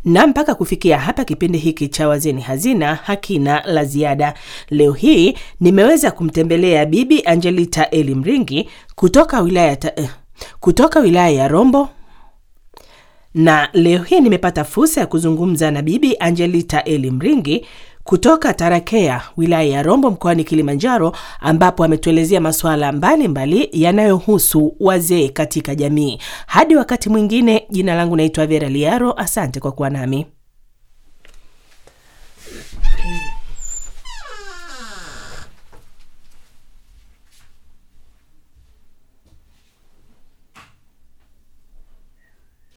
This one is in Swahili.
Na mpaka kufikia hapa, kipindi hiki cha Wazee ni Hazina hakina la ziada. Leo hii nimeweza kumtembelea Bibi Angelita Eli Mringi kutoka wilaya ta, eh, kutoka wilaya ya Rombo na leo hii nimepata fursa ya kuzungumza na Bibi Angelita Eli Mringi kutoka Tarakea, wilaya ya Rombo, mkoani Kilimanjaro, ambapo ametuelezea masuala mbalimbali yanayohusu wazee katika jamii. Hadi wakati mwingine, jina langu naitwa Vera Liaro. Asante kwa kuwa nami.